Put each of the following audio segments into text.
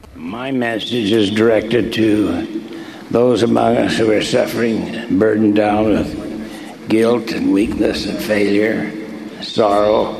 My message is directed to those among us who are suffering, burdened down with guilt and weakness and failure, sorrow,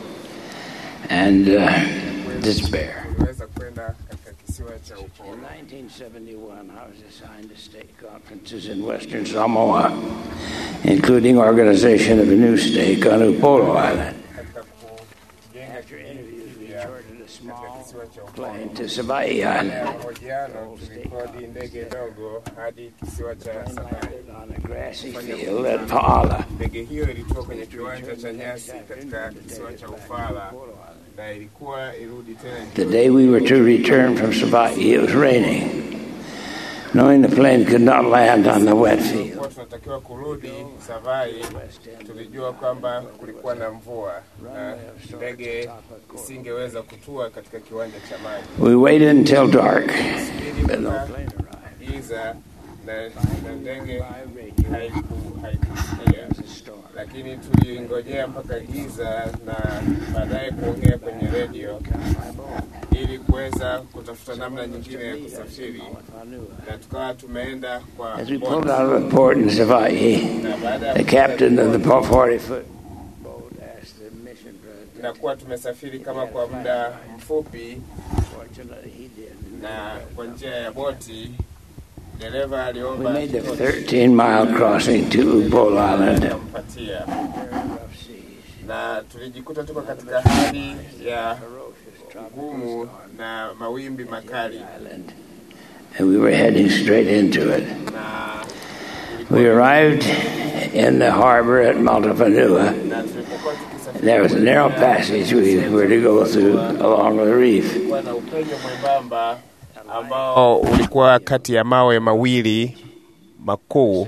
and uh, despair. Tunaweza kwenda katika kisiwa cha In uporo. 1971, I was assigned to state conferences in Western Samoa, including organization of a new state on Upolu Island. Katika kujenga After interviews, we kipya chartered a katika small kisiwa cha uporo. plane to Sabai Baada Island. ya mahojiano, tulikodi ndege dogo hadi kisiwa cha Sabai. landed on a grassy field at Paala. Ndege hiyo ilikuwa kwenye kiwanja cha nyasi katika kisiwa cha Ufala na ilikuwa irudi tena The day we were to return from Sabai, it was raining. Knowing the plane could not land on the wet field, Tulikuwa tunatakiwa kurudi Savai, tulijua kwamba kulikuwa na mvua na ndege isingeweza kutua katika kiwanja cha maji. we waited until dark. Ili But no mpaka plane arrived. giza na, na ndege haiku- haikusikia, lakini tuliingojea mpaka giza na baadaye kuongea kwenye redio ili kuweza kutafuta namna nyingine ya kusafiri, na tukawa tumeenda kwa As we boti. pulled out of the port in Savai, na baada ya the captain of the 40 foot boat asked the mission president. tunakuwa tumesafiri kama kwa muda mfupi, Fortunately, he did. na kwa njia ya boti dereva We aliomba made the 13 mile crossing to Upolu Island. kumpatia, Rough seas, na tulijikuta tuko katika hali ya ferocious tropical ngumu na mawimbi makali, island, and we were heading straight into it. na We arrived in the harbor at Maltapanua. na tulipokuwa tukisafiri There was a narrow passage we were to go through along the reef. kulikuwa na upenyo mwembamba ambao ulikuwa kati ya mawe mawili makuu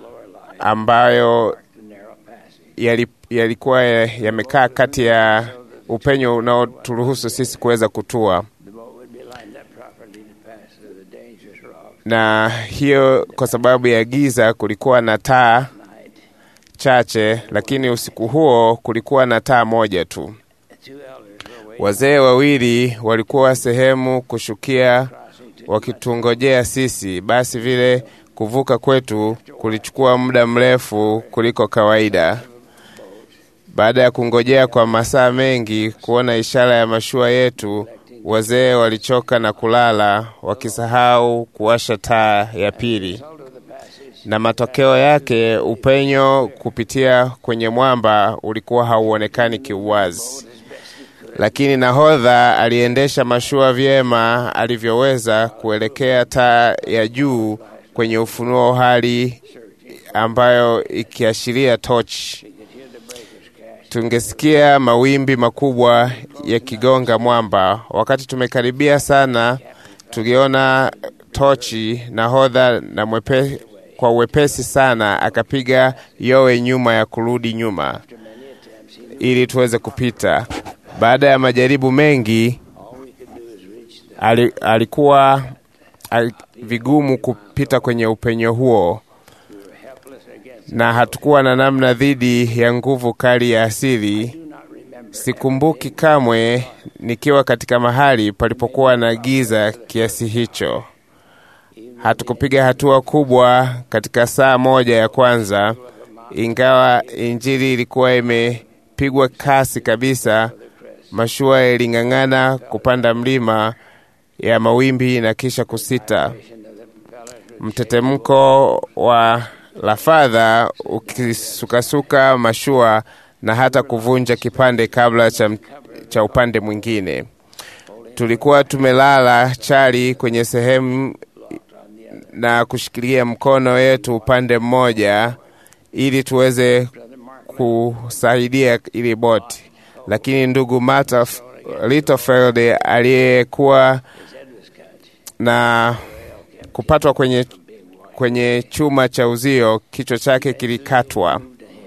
ambayo The narrow passage. yali- yalikuwa ya- yamekaa kati ya upenyo unaoturuhusu sisi kuweza kutua, The boat would be lined up properly to pass through the dangerous rocks na hiyo kwa sababu ya giza kulikuwa na taa at night. chache, lakini usiku huo kulikuwa na taa moja tu. The two elders were waiting, Wazee wawili walikuwa sehemu kushukia crossing to wakitungojea sisi. Basi vile kuvuka kwetu kulichukua muda mrefu kuliko kawaida. Baada ya kungojea kwa masaa mengi kuona ishara ya mashua yetu, wazee walichoka na kulala, wakisahau kuwasha taa ya pili, result of the passage. na matokeo yake upenyo kupitia kwenye mwamba ulikuwa hauonekani kiuwazi lakini nahodha aliendesha mashua vyema alivyoweza kuelekea taa ya juu kwenye ufunuo, hali ambayo ikiashiria tochi. Tungesikia mawimbi makubwa yakigonga mwamba. Wakati tumekaribia sana, tuliona tochi. Nahodha na mwepe, kwa uwepesi sana akapiga yowe nyuma ya kurudi nyuma ili tuweze kupita. Baada ya majaribu mengi, All we could do is reach the ali, alikuwa ali, vigumu kupita kwenye upenyo huo, we were helpless against. na hatukuwa na namna dhidi ya nguvu kali ya asili. Do not remember. Sikumbuki kamwe nikiwa katika mahali palipokuwa na giza kiasi hicho. Hatukupiga hatua kubwa katika saa moja ya kwanza, ingawa injili ilikuwa imepigwa kasi kabisa. Mashua iling'ang'ana kupanda mlima ya mawimbi na kisha kusita. Mtetemko wa lafadha ukisukasuka mashua na hata kuvunja kipande kabla cha, cha upande mwingine. Tulikuwa tumelala chali kwenye sehemu na kushikilia mkono yetu upande mmoja ili tuweze kusaidia ili boti, lakini ndugu Marta Littlefield aliyekuwa na kupatwa kwenye, kwenye chuma cha uzio, kichwa chake kilikatwa,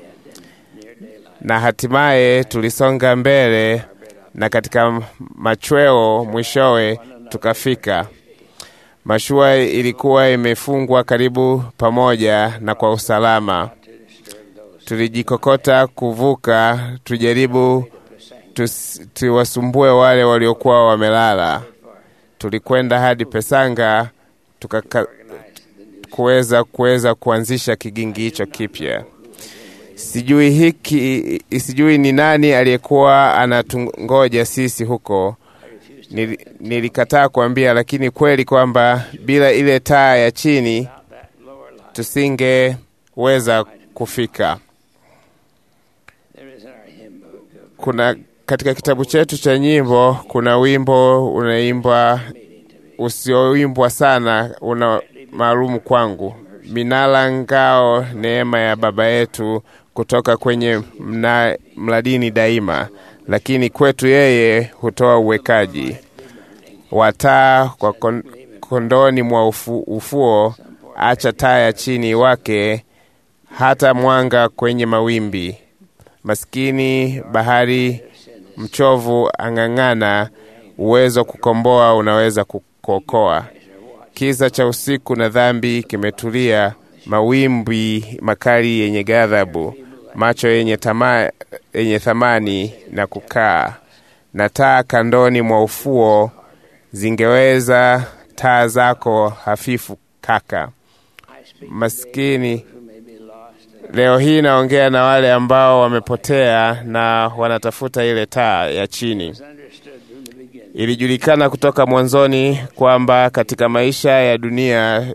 na hatimaye tulisonga mbele, na katika machweo mwishowe tukafika. Mashua ilikuwa imefungwa karibu pamoja na kwa usalama. Tulijikokota kuvuka, tujaribu tus- tuwasumbue wale waliokuwa wamelala. tulikwenda hadi Pesanga tukaka kuweza kuweza kuanzisha kigingi hicho kipya. Sijui hiki, sijui ni nani aliyekuwa anatungoja sisi huko. Nili, nilikataa kuambia, lakini kweli kwamba bila ile taa ya chini tusingeweza kufika. Kuna katika kitabu chetu cha nyimbo kuna wimbo unaimbwa usioimbwa sana, una maalumu kwangu, minala ngao, neema ya baba yetu kutoka kwenye mna, mladini daima, lakini kwetu yeye hutoa uwekaji wa taa kwa kon, kondoni mwa ufu, ufuo, acha taa ya chini wake hata mwanga kwenye mawimbi. Maskini bahari mchovu ang'ang'ana, uwezo kukomboa unaweza kuokoa. Kiza cha usiku na dhambi kimetulia, mawimbi makali yenye ghadhabu, macho yenye, tama, yenye thamani na kukaa na taa kandoni mwa ufuo zingeweza taa zako hafifu kaka. Maskini leo hii naongea na wale ambao wamepotea na wanatafuta ile taa ya chini. Ilijulikana kutoka mwanzoni kwamba katika maisha ya dunia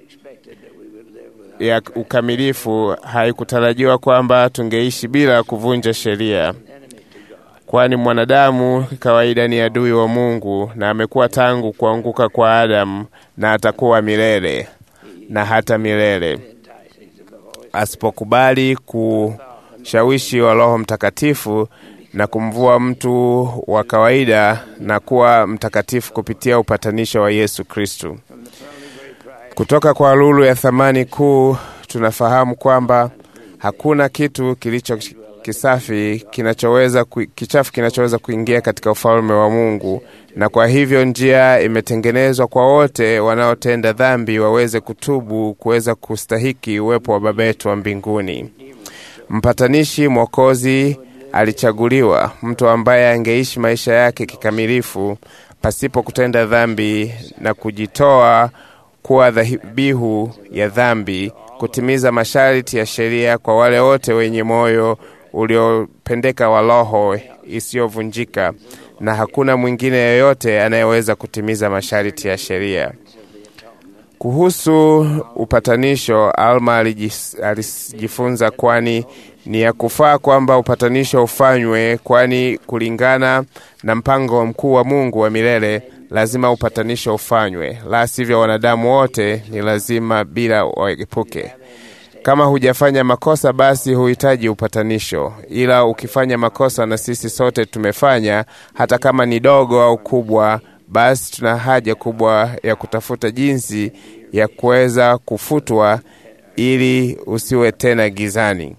ya ukamilifu haikutarajiwa kwamba tungeishi bila kuvunja sheria, kwani mwanadamu kawaida ni adui wa Mungu na amekuwa tangu kuanguka kwa Adamu na atakuwa milele na hata milele asipokubali kushawishi wa Roho Mtakatifu na kumvua mtu wa kawaida na kuwa mtakatifu kupitia upatanisho wa Yesu Kristu. Kutoka kwa lulu ya thamani kuu tunafahamu kwamba hakuna kitu kilicho kisafi kinachoweza kichafu kinachoweza kuingia katika ufalme wa Mungu, na kwa hivyo njia imetengenezwa kwa wote wanaotenda dhambi waweze kutubu, kuweza kustahiki uwepo wa Baba yetu wa mbinguni. Mpatanishi Mwokozi alichaguliwa, mtu ambaye angeishi maisha yake kikamilifu pasipo kutenda dhambi na kujitoa kuwa dhabihu ya dhambi, kutimiza masharti ya sheria kwa wale wote wenye moyo uliopendeka wa roho isiyovunjika, na hakuna mwingine yeyote anayeweza kutimiza masharti ya sheria. Kuhusu upatanisho, Alma alijifunza, kwani ni ya kufaa kwamba upatanisho ufanywe, kwani kulingana na mpango mkuu wa Mungu wa milele lazima upatanisho ufanywe, la sivyo wanadamu wote ni lazima bila waepuke. Kama hujafanya makosa, basi huhitaji upatanisho, ila ukifanya makosa, na sisi sote tumefanya, hata kama ni dogo au kubwa, basi tuna haja kubwa ya kutafuta jinsi ya kuweza kufutwa ili usiwe tena gizani.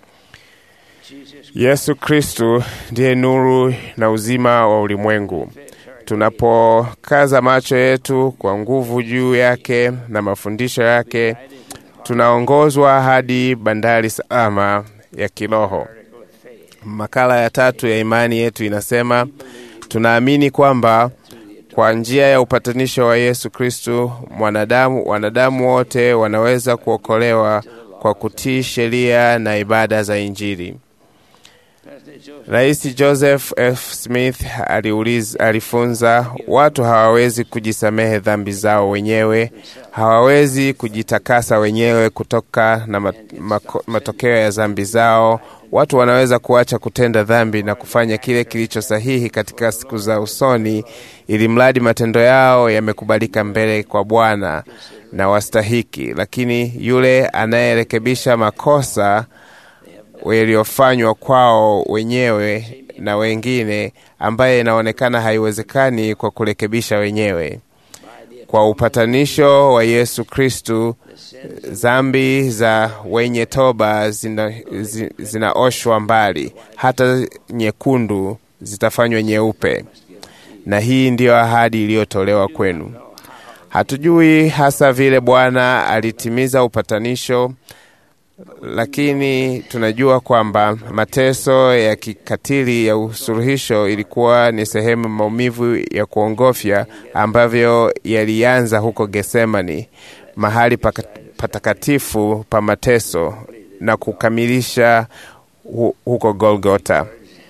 Yesu Kristu ndiye nuru na uzima wa ulimwengu. Tunapokaza macho yetu kwa nguvu juu yake na mafundisho yake, tunaongozwa hadi bandari salama ya kiroho. Makala ya tatu ya imani yetu inasema, tunaamini kwamba kwa njia ya upatanisho wa Yesu Kristu mwanadamu wanadamu wote wanaweza kuokolewa kwa kutii sheria na ibada za Injili. Rais Joseph F. Smith aliuliza, alifunza watu hawawezi kujisamehe dhambi zao wenyewe, hawawezi kujitakasa wenyewe kutoka na matokeo ya dhambi zao. Watu wanaweza kuacha kutenda dhambi na kufanya kile kilicho sahihi katika siku za usoni, ili mradi matendo yao yamekubalika mbele kwa Bwana na wastahiki. Lakini yule anayerekebisha makosa yaliyofanywa kwao wenyewe na wengine, ambaye inaonekana haiwezekani kwa kurekebisha wenyewe. Kwa upatanisho wa Yesu Kristu, dhambi za wenye toba zinaoshwa zina mbali, hata nyekundu zitafanywa nyeupe, na hii ndiyo ahadi iliyotolewa kwenu. Hatujui hasa vile Bwana alitimiza upatanisho lakini tunajua kwamba mateso ya kikatili ya usuluhisho ilikuwa ni sehemu maumivu ya kuongofya ambavyo yalianza huko Getsemani, mahali patakatifu pa mateso na kukamilisha hu huko Golgota.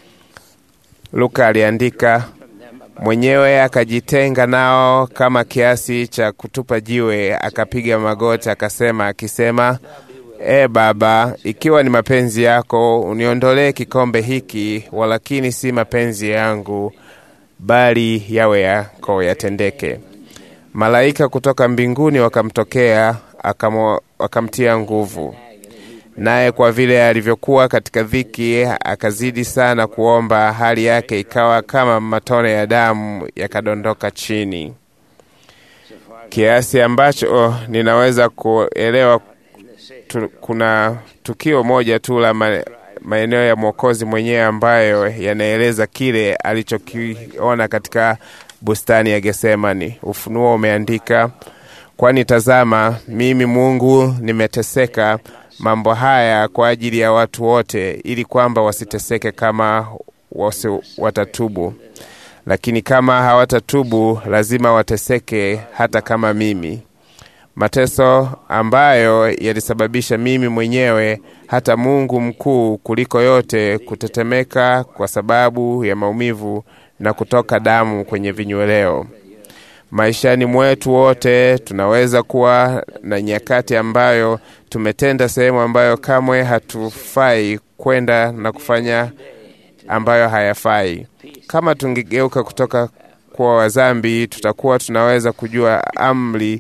Luka aliandika mwenyewe akajitenga nao kama kiasi cha kutupa jiwe, akapiga magoti akasema, akisema E Baba, ikiwa ni mapenzi yako uniondolee kikombe hiki, walakini si mapenzi yangu, bali yawe yako yatendeke. Malaika kutoka mbinguni wakamtokea, wakamtia nguvu, naye kwa vile alivyokuwa katika dhiki, akazidi sana kuomba, hali yake ikawa kama matone ya damu yakadondoka chini, kiasi ambacho ninaweza kuelewa tu, kuna tukio moja tu la ma, maeneo ya Mwokozi mwenyewe ambayo yanaeleza kile alichokiona katika bustani ya Getsemani. Ufunuo umeandika, kwani tazama, mimi Mungu nimeteseka mambo haya kwa ajili ya watu wote, ili kwamba wasiteseke kama wasi watatubu, lakini kama hawatatubu lazima wateseke hata kama mimi mateso ambayo yalisababisha mimi mwenyewe hata Mungu mkuu kuliko yote kutetemeka kwa sababu ya maumivu na kutoka damu kwenye vinyweleo. Maishani mwetu wote tunaweza kuwa na nyakati ambayo tumetenda sehemu ambayo kamwe hatufai kwenda na kufanya ambayo hayafai. Kama tungegeuka kutoka kuwa wazambi, tutakuwa tunaweza kujua amri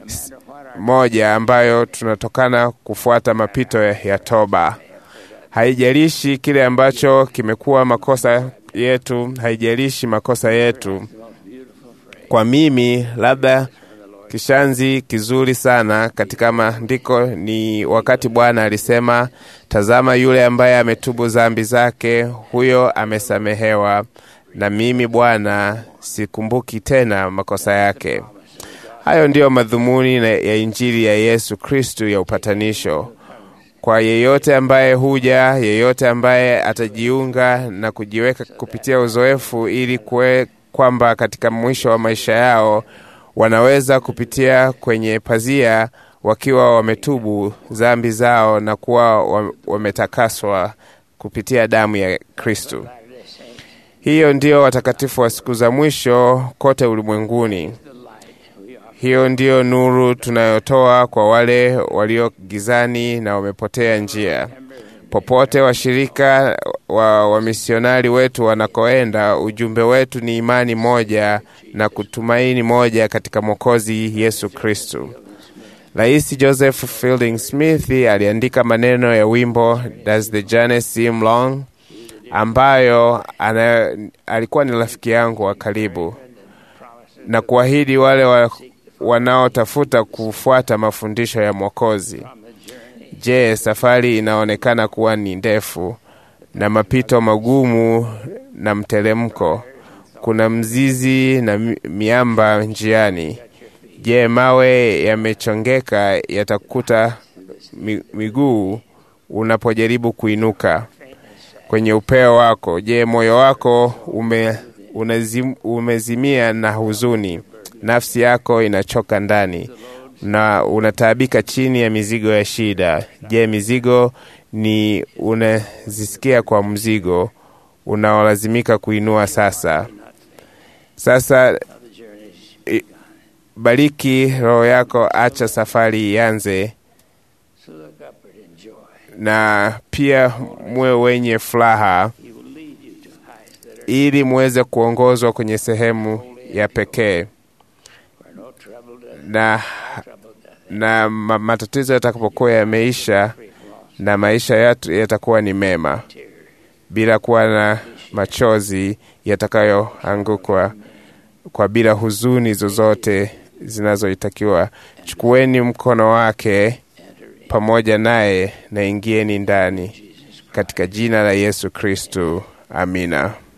moja ambayo tunatokana kufuata mapito ya toba. Haijalishi kile ambacho kimekuwa makosa yetu, haijalishi makosa yetu. Kwa mimi, labda kishanzi kizuri sana katika maandiko ni wakati Bwana alisema, tazama, yule ambaye ametubu dhambi zake, huyo amesamehewa, na mimi Bwana sikumbuki tena makosa yake. Hayo ndiyo madhumuni ya Injili ya Yesu Kristu ya upatanisho kwa yeyote ambaye huja, yeyote ambaye atajiunga na kujiweka kupitia uzoefu, ili kwe kwamba katika mwisho wa maisha yao wanaweza kupitia kwenye pazia wakiwa wametubu dhambi zao na kuwa wametakaswa kupitia damu ya Kristu. Hiyo ndiyo watakatifu wa siku za mwisho kote ulimwenguni. Hiyo ndiyo nuru tunayotoa kwa wale walio gizani na wamepotea njia. Popote washirika wa wamisionari wetu wanakoenda, ujumbe wetu ni imani moja na kutumaini moja katika Mwokozi Yesu Kristu. Rais Joseph Fielding Smith aliandika maneno ya wimbo Does the Journey Seem Long, ambayo ana, alikuwa ni rafiki yangu wa karibu na kuahidi wale wa, wanaotafuta kufuata mafundisho ya Mwokozi. Je, safari inaonekana kuwa ni ndefu na mapito magumu na mteremko? Kuna mzizi na miamba njiani. Je, mawe yamechongeka yatakuta miguu unapojaribu kuinuka kwenye upeo wako? Je, moyo wako ume, unazim, umezimia na huzuni? Nafsi yako inachoka ndani na unataabika chini ya mizigo ya shida. Je, mizigo ni unazisikia kwa mzigo unaolazimika kuinua sasa? Sasa bariki roho yako, acha safari ianze, na pia muwe wenye furaha, ili muweze kuongozwa kwenye sehemu ya pekee na, na matatizo yatakapokuwa yameisha na maisha yetu yatakuwa ni mema, bila kuwa na machozi yatakayoangukwa kwa bila huzuni zozote zinazoitakiwa. Chukueni mkono wake pamoja naye na ingieni ndani, katika jina la Yesu Kristu. Amina.